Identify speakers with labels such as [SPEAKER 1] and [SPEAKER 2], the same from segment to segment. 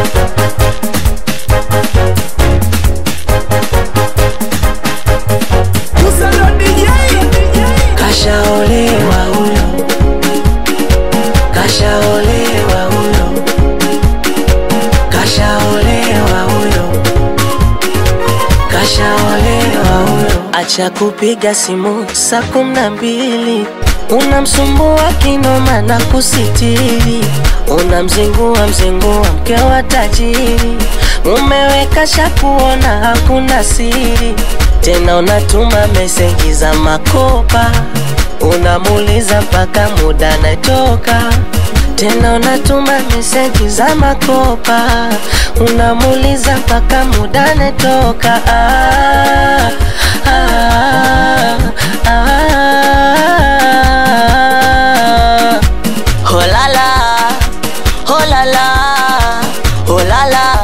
[SPEAKER 1] Kashaolewa huyo, kashaolewa huyo, kashaolewa huyo, kashaolewa huyo. Acha kupiga simu saa kumi na mbili unamsumbua kinoma na kusitiri, unamzingua mzingua mke wa tajiri, umeweka shakuona hakuna siri tena, unatuma meseji za makopa, unamuuliza mpaka muda natoka tena unatuma meseji za makopa, unamuuliza mpaka muda natoka. Ah, ah, ah, ah. Holala, holala, holala.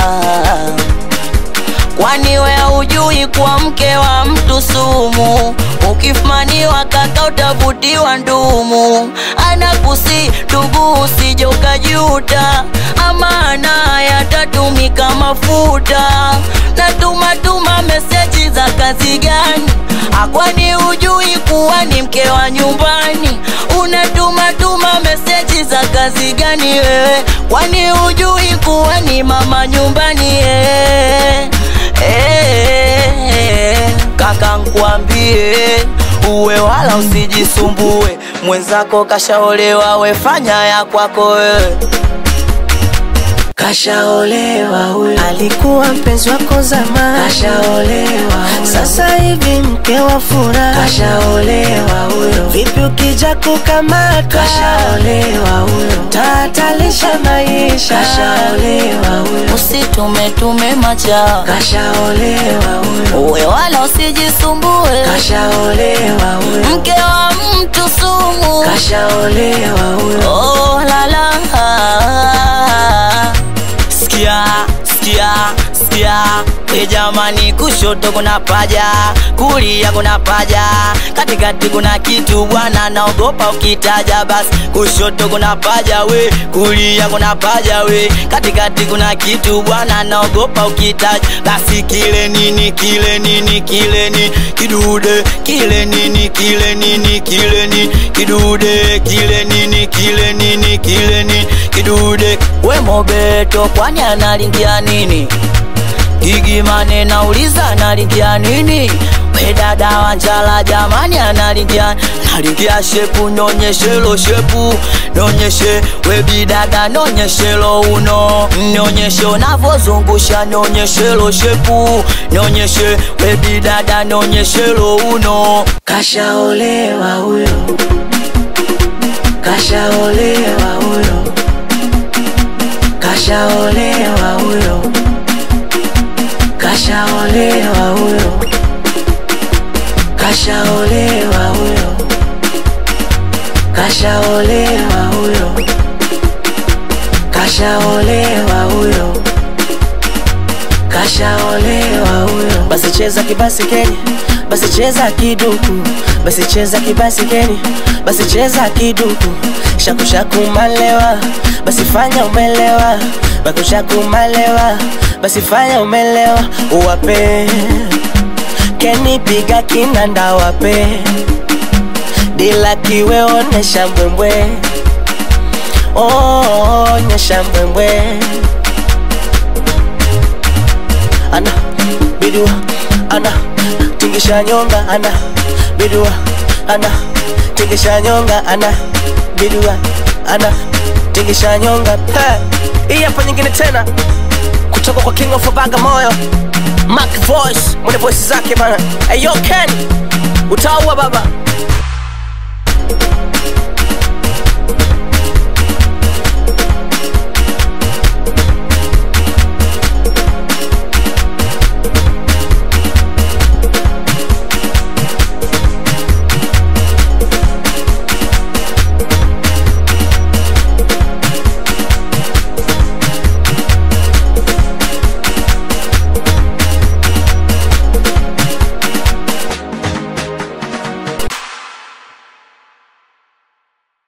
[SPEAKER 2] Kwani we hujui kuwa mke wa mtu sumu? Ukifumaniwa kaka utavutiwa ndumu. Anakusi ndugu, usije ukajuta, amana yatatumika mafuta. Na tuma tuma meseji za kazi gani? Akwani hujui kuwa ni mke wa nyumbani? Unatuma tuma meseji za kazi gani wewe? Kwani hujui kuwa ni mama nyumbani eh? Eh, kaka nkwambie uwe wala usijisumbue, mwenzako kashaolewa, wefanya ya kwako wewe.
[SPEAKER 1] Kashaolewa huyo, alikuwa mpenzi wako zamani. Kashaolewa huyo, sasa hivi mke wa furaha. Kashaolewa huyo, vipi ukija kukamata? Kashaolewa huyo, tatalisha maisha. Kashaolewa huyo,
[SPEAKER 2] Usitume tume macha,
[SPEAKER 1] kashaolewa huyo,
[SPEAKER 2] uwe wala usijisumbue,
[SPEAKER 1] kashaolewa huyo,
[SPEAKER 2] mke wa mtu sumu.
[SPEAKER 1] kashaolewa huyo.
[SPEAKER 2] Oh, la la. Sikia, sikia, sikia e jamani, kushoto kuna paja, kulia kuna paja, katikati kuna kitu bwana, naogopa ukitaja. Basi kushoto kuna paja we, kulia kuna paja we, katikati kuna kitu bwana, naogopa ukitaja. Basi kile nini, kile nini, kile ni kidude, kile nini, kile nini, kile ni kidude, kile nini, kile nini, kile ni kidude. We Mobeto, kwani analingia nini? Gigimane nauliza analingia nini? We dada wa njala jamani analingia analingia shepu, nyonyeshelo shepu, nyonyeshe we bidada, nyonyeshelo uno, nyonyeshe unavozungusha, nyonyeshelo shepu, nyonyeshe we bidada, nyonyeshelo uno.
[SPEAKER 1] Kashaolewa huyo, kashaolewa huyo, kashaolewa huyo, kashaolewa huyo, kashaolewa huyo, kashaolewa huyo, kashaolewa huyo, kashaolewa huyo. Basi cheza kibasikeni, basi cheza kiduku, basi cheza kibasikeni, basi cheza kiduku, shaku shaku malewa, basi fanya umelewa, baku shaku malewa, basi fanya umelewa, uwape keni piga kinanda wape dila kiwe onesha mbwembwe, oh, onyesha mbwembwe ana bidua ana tingisha nyonga ana bidua ana tingisha nyonga ana bidua ana tingisha nyonga Ha! hii hapa nyingine tena kutoka kwa King of Bagamoyo Mac Voice mwenye voice zake bana. Hey, yo Ken utaua baba